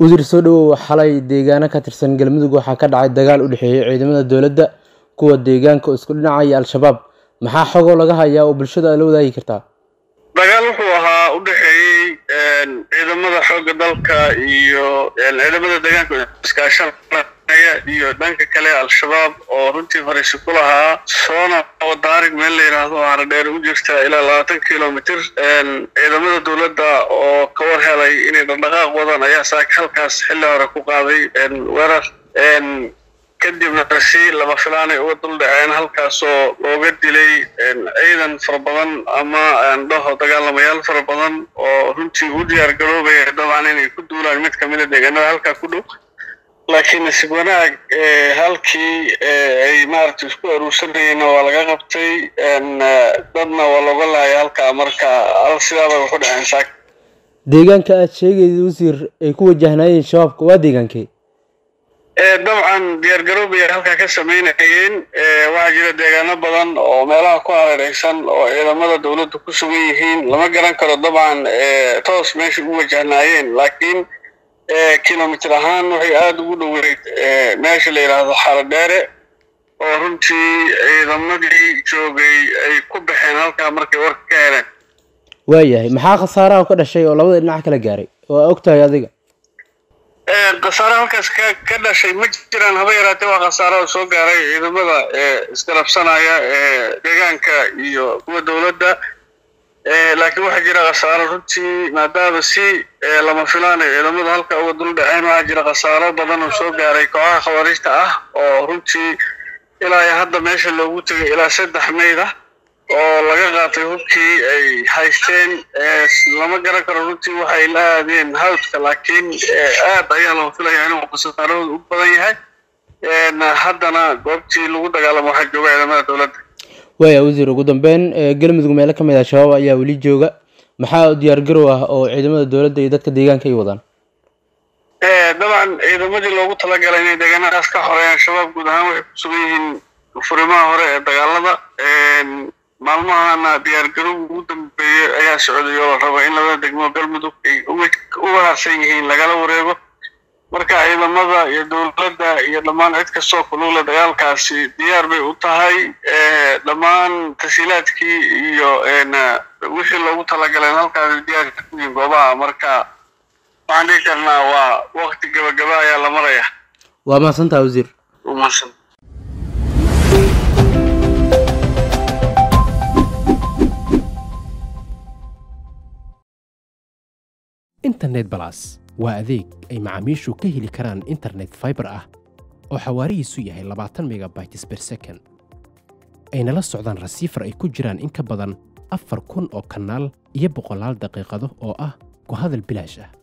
wasiir soo dhowow xalay deegaano ka tirsan galmudug waxaa ka dhacay dagaal u dhexeeyey ciidamada dowladda kuwa deegaanka oo isku dhinaca iyo al-shabaab maxaa xogoo laga hayaa oo bulshada aad la wadaagi kartaa dagaal wuxuu ahaa u dhexeeyey ciidamada xoogga dalka iyo ciidamada deegaanka iskaashanaya iyo dhanka kale al-shabaab oo runtii fariisi ku lahaa soona wadaarig meel la yidhaahdo oo haradheer u jirta ilaa labaatan kilomitr ciidamada dowladda oo ka war helay inay dhaqdhaqaaq wadan ayaa saaka halkaas xilli hore ku qaaday weerar kadibna si lama filaanay uga dul dhaceen halkaasoo looga dilay ciidan fara badan ama dhaho dagaalamayaal fara badan oo runtii u diyaar garoobaya dabcan inay ku duulaan mid kamida deegaanada halkaa ku dhow laakiin nasiib wanaag halkii ay maaragtay isku aruursanayeenna waa laga qabtay dadna waa looga laaya halkaa marka al sidaaba waxu dhaceen saak deegaanka aad sheegaysa wasiir ay ku wajahnaayeen shabaabka waa deegaankee dabcan diyaar garoobay halkaa ka samaynayeen waxaa jira deegaano badan oo meelaha ku hareereysan oo ciidamada dowladda ku sugan yihiin lama garan karo dabcan toos meesha u wajahnaayeen laakiin kilomitr ahaan waxay aada ugu dhoweyd meesha la yidhaahdo xaradheere oo runtii ciidamadii joogay ay ku baxeen halkaa markay warka ka heleen waayahay maxaa khasaaraha ka dhashay oo labada dhinac kala gaaray waa og tahay adiga khasaare halkaas ka ka dhashay ma jiraan haba yaraatee waa khasaaro soo gaaray ciidamada isgarabsanaya deegaanka iyo kuwa dowladda laakiin waxaa jira khasaaro runtii maadaama si lama filaanay ciidamada halka uga dul dhaceen waxaa jira khasaaro badan oo soo gaaray kooxaha khawaarijta ah oo runtii ilaa iyo hadda meesha loogu tegay ilaa saddex meyd ah oo laga qaatay hubkii ay haysteen lama garan karo runtii waxay la aadeen hawdka laakiin aad ayaa loo filayaa inuu khasaarahooda u badan yahay haddana goobtii lagu dagaalamo waxaa jooga ciidamada dowladda waaya wasiir ugu dambeyn galmudug meelo ka mid ah shabaab ayaa weli jooga maxaa diyaar garow ah oo ciidamada dowladda iyo dadka deegaanka ay wadaan dabcan ciidamadii loogu talagalay inay deegaanadaas ka xoreeyaan shabaab guud ahaan waxay ku sugan yihiin furimaha hore ee dagaalada maalmahana diyaar garow ugu dambeeyey ayaa socday oo la rabo in labada degmo galmudug ay uga harsan yihiin lagala wareego marka ciidamada iyo dowladda iyo dhammaan cid kastoo kulugla dagaalkaasi diyaar bay u tahay dhammaan tasiilaadkii iyo wixii loogu talagaleen halkaasi diyaar kuyiin goobaha marka waxaan dhihi karnaa waa wakti gabagaba ayaa la maraya waa mahadsantaha wasiir mahadsan internet balas waa adeeg ay macaamiishu ka heli karaan internet faibar ah oo xawaarihiisu yahay labaatan megabytes ber second ayna la socdaan rasiifar ay ku jiraan in ka badan afar kun oo kanaal iyo boqolaal daqiiqado oo ah ku hadal bilaash ah